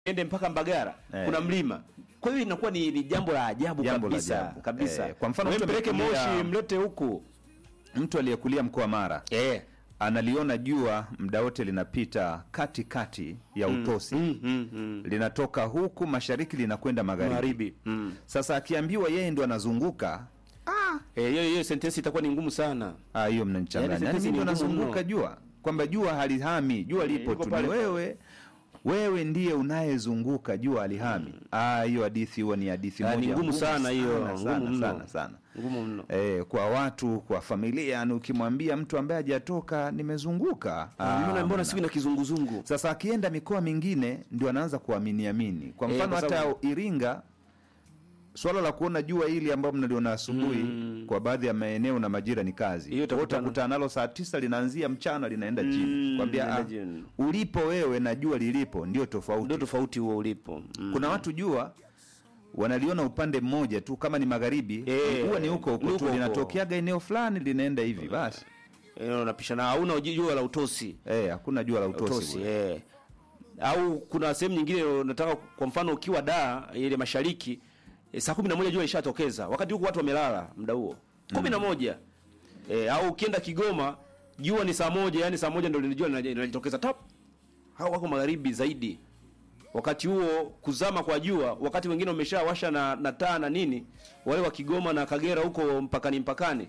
ende mpaka Mbagara Eh. kuna mlima. Kwa hiyo inakuwa ni, ni jambo la ajabu Jambo la kabisa ajabu. kabisa. Eh, kwa mfano Wewe mtu mpeleke amekulia- Moshi mlete huku Mtu aliyekulia mkoa Mara eh. analiona jua muda wote linapita katikati ya utosi mm, mm, mm. linatoka huku mashariki linakwenda magharibi. Magharibi. Mm. Sasa akiambiwa yeye ndo anazunguka, Eh, hiyo hiyo sentensi itakuwa ni ngumu sana. ah, hiyo mnanichanganya. Yaani Yaani sentensi mimi ndo ni ngumu nazunguka mno. jua, kwamba jua halihami, jua lipo liko tu, pale ni pale. wewe wewe ndiye unayezunguka jua halihami. Ah, hiyo hadithi huwa ni hadithi Ah, moja ni ngumu sana hiyo, sana, ngumu sana, mno. sana, sana. Ngumu mno. Eh, kwa watu kwa familia, yani ukimwambia mtu ambaye hajatoka nimezunguka, ah, mbona mbona siku na kizunguzungu. Sasa akienda mikoa mingine ndio anaanza kuamini amini. Kwa Eh, mfano kwa hata sababu- Iringa, swala la kuona jua hili ambao mnaliona asubuhi kwa baadhi ya maeneo na majira ni kazi. Hiyo Kwa hiyo utakutana- utakutana nalo saa tisa linaanzia mchana linaenda chini. Kwambia linaenda ah, chini. ulipo wewe na jua lilipo ndio tofauti. Ndio tofauti huo ulipo. Mm. Kuna watu jua wanaliona upande mmoja tu, kama ni magharibi Eh, huwa ni huko ni huko huko tu, huko. linatokeaga eneo fulani linaenda hivi basi. Eh, unapishana hauna jua la utosi. Eh, hakuna jua la utosi. Utosi, bure. eh. Au kuna sehemu nyingine unataka kwa mfano ukiwa Dar ile mashariki eh, saa 11 jua lishatokeza. Wakati huko watu wamelala muda huo. 11. Eh, au ukienda Kigoma jua ni saa moja, yani saa moja ndio linajua linajitokeza tap. Hao wako magharibi zaidi. Wakati huo kuzama kwa jua, wakati wengine wameshawasha na, na taa na nini, wale wa Kigoma na Kagera huko mpakani mpakani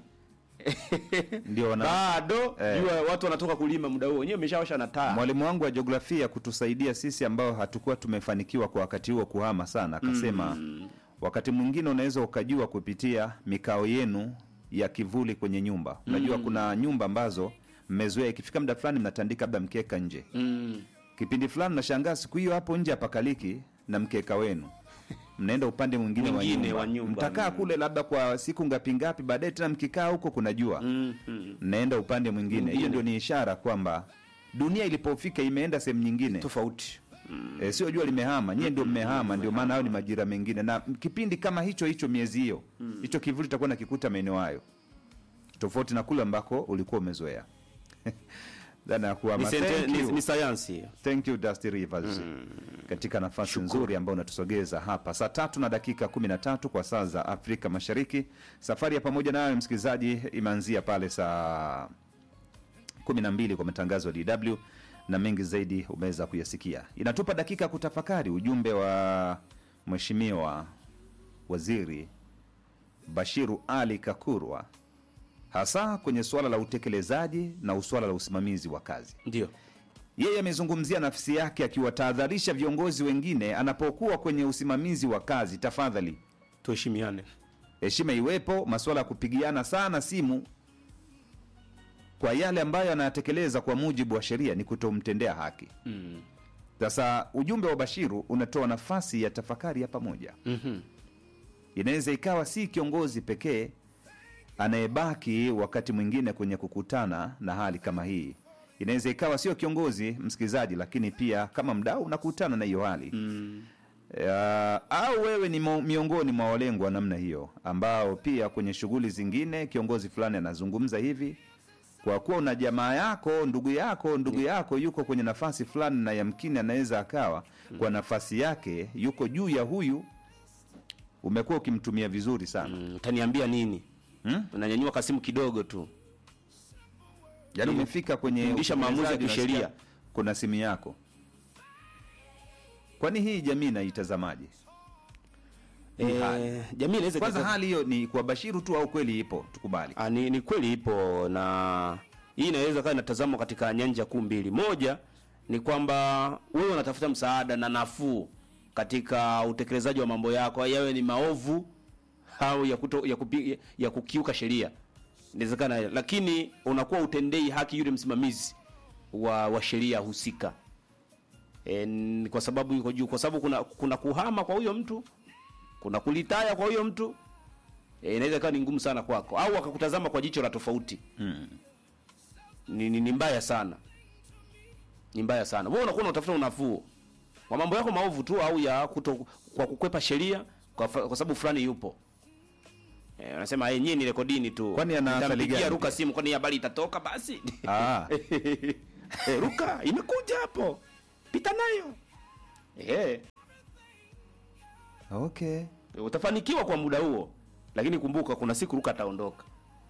Ndio wana bado Eh. jua watu wanatoka kulima muda huo, wenyewe wameshawasha na taa. Mwalimu wangu wa jiografia kutusaidia sisi ambao hatukuwa tumefanikiwa kwa wakati huo kuhama sana, akasema wakati mwingine unaweza ukajua kupitia mikao yenu ya kivuli kwenye nyumba. Unajua kuna nyumba ambazo mmezoea, ikifika muda fulani mnatandika labda mkeka nje, Mm. kipindi fulani nashangaa siku hiyo hapo nje hapakaliki na mkeka wenu mnaenda upande mwingine wa Mwingine nyumba, wa nyumba. mtakaa Mm. kule labda kwa siku ngapi ngapi, baadaye tena mkikaa huko kuna jua Mm. Mm. mnaenda upande mwingine. Hiyo Mwingine. ndio ni ishara kwamba dunia ilipofika imeenda sehemu nyingine. Tofauti. Mm. E, sio jua limehama, nyie ndio mmehama, ndio maana hayo ni majira mengine, na kipindi kama hicho hicho, miezi hiyo hicho kivuli itakuwa nakikuta maeneo hayo, tofauti na kule ambako ulikuwa umezoea. dhana ya Ni, kuhama. sente, Thank ni, you. ni sayansi hiyo. Thank you Dusty Rivers katika nafasi nzuri ambayo unatusogeza hapa saa tatu na dakika 13 kwa saa za Afrika Mashariki. Safari ya pamoja nayo msikilizaji imeanzia pale saa 12 kwa matangazo ya DW na mengi zaidi umeweza kuyasikia. Inatupa dakika kutafakari ujumbe wa Mheshimiwa Waziri Bashiru Ali Kakurwa hasa kwenye suala la utekelezaji na usuala la usimamizi wa kazi. Ndio. Yeye amezungumzia nafsi yake akiwatahadharisha viongozi wengine anapokuwa kwenye usimamizi wa kazi, tafadhali Tuheshimiane. heshima iwepo. Masuala ya kupigiana sana simu kwa yale ambayo anayatekeleza kwa mujibu wa sheria ni kutomtendea haki. Mm. Sasa ujumbe wa Bashiru unatoa nafasi ya tafakari ya pamoja. Mhm. Inaweza ikawa si kiongozi pekee anayebaki wakati mwingine kwenye kukutana na hali kama hii. Inaweza ikawa sio kiongozi msikilizaji, lakini pia kama mdau unakutana na hiyo hali Mm. Ya, au wewe ni mo- miongoni mwa walengwa wa namna hiyo ambao pia kwenye shughuli zingine kiongozi fulani anazungumza hivi, kwa kuwa una jamaa yako, ndugu yako, ndugu yako yuko kwenye nafasi fulani, na yamkini anaweza akawa kwa nafasi yake yuko juu ya huyu, umekuwa ukimtumia vizuri sana Mm. Utaniambia nini? hmm? Unanyanyua kasimu kidogo tu. Yaani Ndio. umefika kwenye Fundisha maamuzi ya utekelezaji, kisheria. unasikia kuna simu yako. Kwani hii jamii inaitazamaje? Hii hali. Eh, jamii inaweza Kwanza ikatoka- hali hiyo ni kwa Bashiru tu au kweli ipo? Tukubali. Ah, ni, ni kweli ipo na hii inaweza kaa inatazamwa katika nyanja kuu mbili. Moja ni kwamba wewe unatafuta msaada na nafuu katika utekelezaji wa mambo yako, yawe ni maovu au ya, kuto, ya, kupi, ya kukiuka sheria, inawezekana, lakini unakuwa utendei haki yule msimamizi wa, wa sheria husika e, n- kwa sababu yuko juu, kwa sababu kuna, kuna kuhama kwa huyo mtu, kuna kulitaya kwa huyo mtu e, inaweza ikawa ni ngumu sana kwako, au akakutazama kwa jicho la tofauti Mm. ni, ni, ni mbaya sana, ni mbaya sana. Wewe unakuwa unatafuta unafuu kwa mambo yako maovu tu, au ya kuto, kwa kukwepa sheria kwa, fa- kwa sababu fulani yupo eh, unasema eh, nyie ni rekodini tu, Kwani ana athari Nitampigia gani Ruka pia? simu, kwani habari itatoka basi Ah, eh, Ruka imekuja hapo, pita nayo eh, Okay. utafanikiwa kwa muda huo, lakini kumbuka kuna siku Luka ataondoka.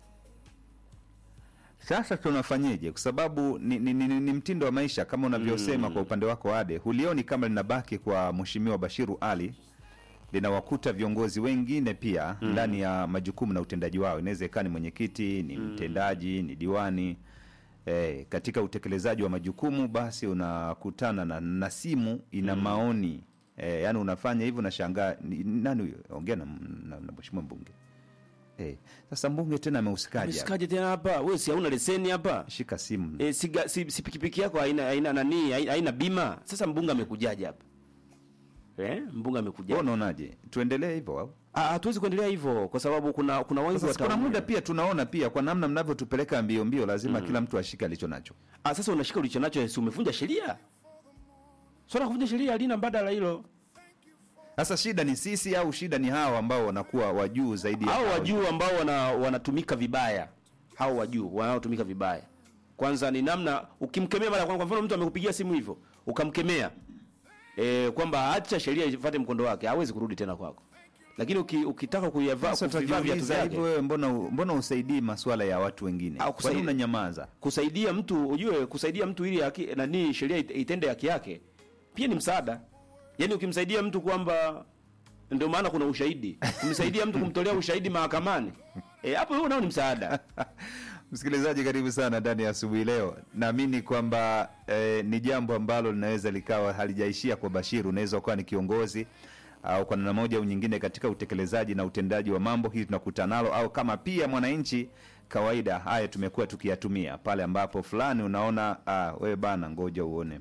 Sasa tunafanyeje? Kwa sababu ni, ni, ni, ni mtindo wa maisha kama unavyosema kwa upande wako Ade, hulioni kama linabaki kwa Mheshimiwa Bashiru Ali, linawakuta viongozi wengine pia ndani ya majukumu na utendaji wao. Inaweza ikawa ni mwenyekiti, ni mtendaji, ni diwani eh, katika utekelezaji wa majukumu, basi unakutana na, na simu ina maoni eh, yani unafanya hivyo, nashangaa ni- nani huyo? Ongea na, na, na mheshimiwa mbunge eh, sasa mbunge tena amehusikaje? hapa? Sikaje tena hapa? Wewe si hauna leseni hapa? Shika simu E, si, si, si pikipiki yako haina haina nani haina, haina bima. Sasa mbunge amekujaje hapa? Eh, mbunge amekujaje? Wewe unaonaje? Tuendelee hivyo au? Ah, hatuwezi kuendelea hivyo kwa sababu kuna kuna wengi Sasa kuna wataumia. muda pia tunaona pia kwa namna mnavyotupeleka mbio mbio, lazima kila mtu ashike alicho nacho. Ah, sasa unashika ulicho nacho, si umevunja sheria? Swala la kuvunja sheria halina mbadala hilo. Sasa shida ni sisi au shida ni hawa ambao wanakuwa wajuu zaidi ya Hao hao? wajuu ambao wana, wanatumika vibaya, hao wajuu wanaotumika vibaya, kwanza ni namna ukimkemea mara kwa kwa mfano, mtu amekupigia simu hivyo ukamkemea e, kwamba acha sheria ifuate mkondo wake, hawezi kurudi tena kwako. Lakini uki, ukitaka kuyavaa Sasa kuvivaa viatu tutajiuliza vyake hivyo, wewe mbona mbona usaidii masuala ya watu wengine? Au Kwa nini kusaidi- unanyamaza? kusaidia mtu ujue, kusaidia mtu ili haki, nani sheria it- itende haki yake pia ni msaada. Yaani ukimsaidia mtu kwamba ndio maana kuna ushahidi, kumsaidia mtu kumtolea ushahidi mahakamani eh, hapo huo nao ni msaada. Msikilizaji, karibu sana ndani ya asubuhi leo. Naamini kwamba eh, ni jambo ambalo linaweza likawa halijaishia kwa Bashiru. Unaweza ukawa ni kiongozi au kwa namna moja au nyingine katika utekelezaji na utendaji wa mambo hili tunakutana nalo, au kama pia mwananchi kawaida, haya tumekuwa tukiyatumia pale ambapo fulani unaona, ah, wewe bana, ngoja uone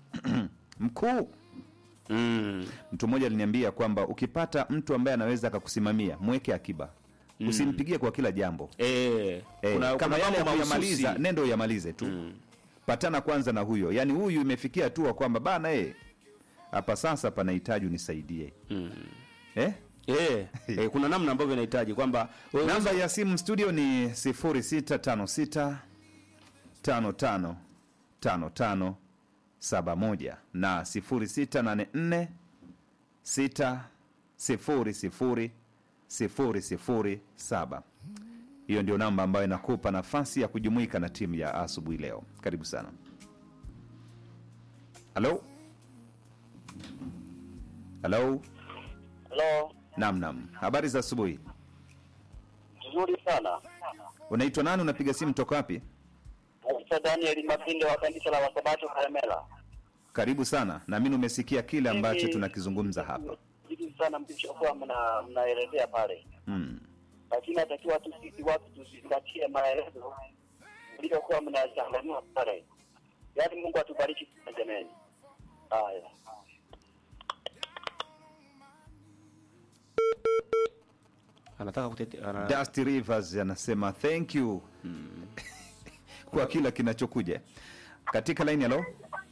mkuu Mm. Mtu mmoja aliniambia kwamba ukipata mtu ambaye anaweza akakusimamia mweke akiba, usimpigie kwa kila jambo. Eh, Eh, kuna, kama kuna yale mambo yakuyamaliza mahususi. nendo uyamalize tu patana kwanza na huyo yaani huyu imefikia hatua kwamba bana eh, hapa sasa panahitaji unisaidie eh? Eh, eh, kuna namna ambavyo inahitaji kwamba wewe namba ya simu studio ni 0656 55 55 71 na 0684 600 007 hiyo ndio namba ambayo inakupa nafasi ya kujumuika na timu ya asubuhi leo karibu sana halo halo Halo, nam nam habari za asubuhi vizuri sana. unaitwa nani unapiga simu toka wapi Naitwa Daniel Mapinde wa kanisa la Wasabato Karemela. karibu sana naamini umesikia kile ambacho Mimi- tunakizungumza hapa Vizuri sana mlichokuwa mna mnaelezea pale, mm. lakini natakiwa tu sisi watu tuzingatie maelezo mliokuwa mnachanganua pale. Yaani Mungu atubariki sana jameni. Haya. anataka kutetea ana... Dusty Rivers anasema thank you kwa kila kinachokuja katika laini. Halo,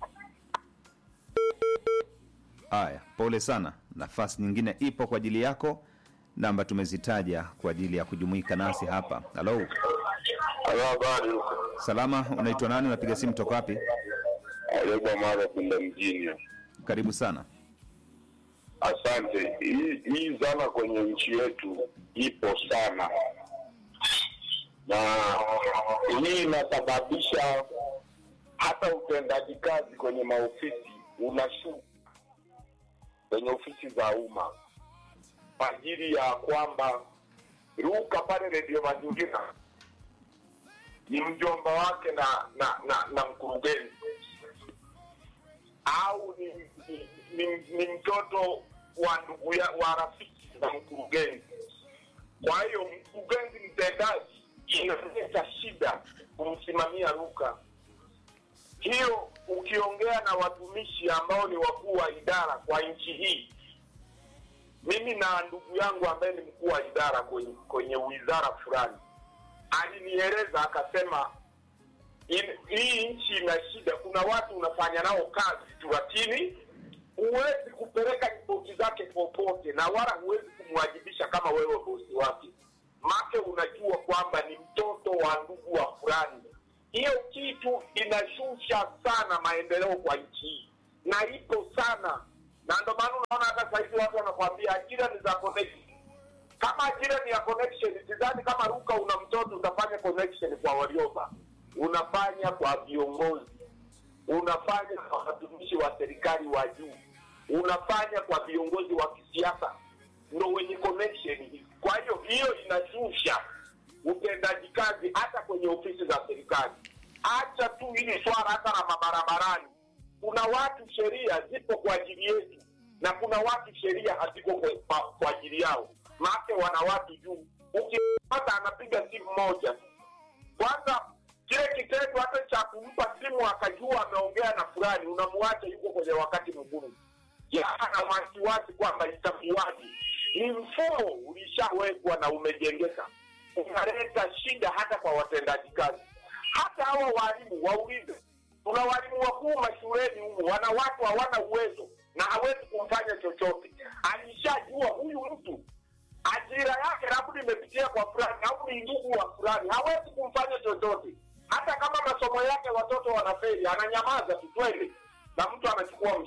haya, pole sana. Nafasi nyingine ipo kwa ajili yako, namba tumezitaja kwa ajili ya kujumuika nasi hapa. Halo, Halo, habari. salama, unaitwa nani? Unapiga simu toka wapi? Aleba mara kwenda mjini. Karibu sana. Asante. Hii hii zana kwenye nchi yetu ipo sana, na hii inasababisha hata utendaji kazi kwenye maofisi unashuka kwenye ofisi za umma kwa ajili ya kwamba Ruka pale redio Mazingira ni mjomba wake na na na, na mkurugenzi au ni, ni, ni, ni mtoto wa ndugu ya, wa rafiki na mkurugenzi. Kwa hiyo mkurugenzi mtendaji inaleta shida kumsimamia Luka. Hiyo ukiongea na watumishi ambao ni wakuu wa idara kwa nchi hii, mimi na ndugu yangu ambaye ni mkuu wa idara kwenye, kwenye wizara fulani alinieleza akasema in- hii nchi ina shida. Kuna watu unafanya nao kazi tu, lakini huwezi kupeleka ripoti zake popote, na wala huwezi kumwajibisha kama wewe bosi wake, make unajua kwamba ni mtoto wa ndugu wa fulani. Hiyo kitu inashusha sana maendeleo kwa nchi hii, na ipo sana na ndio maana unaona hata sahizi watu wanakwambia ajira ni za connection. Kama ajira ni ya connection, sidhani kama Ruka una mtoto utafanya connection kwa walioba, unafanya kwa viongozi, unafanya kwa watumishi wa serikali wa juu, unafanya kwa viongozi wa kisiasa, ndo wenye connection. Kwa hiyo hiyo inashusha utendaji kazi hata kwenye ofisi za serikali. Acha tu hili swala hata la mabarabarani. Kuna watu sheria zipo kwa ajili yetu na kuna watu sheria haziko kwa, kwa, kwa ajili yao, maake wana watu juu. Ukipata anapiga simu moja tu. kwanza, kile kitendo hata cha kumpa simu akajua ameongea na fulani, unamwacha yuko kwenye wakati mgumu, yana wasiwasi kwamba itakuwaje. Ni mfumo ulishawekwa na umejengeka, unaleta shida hata kwa watendaji kazi. Hata hawa walimu waulize, tuna walimu wakuu mashuleni humu, wana watu hawana uwezo na hawezi kumfanya chochote. Alishajua huyu mtu ajira yake labda imepitia kwa fulani au ni ndugu wa fulani, hawezi kumfanya chochote. Hata kama masomo yake watoto wanafeli, ananyamaza tu, twende na mtu anachukua mshahara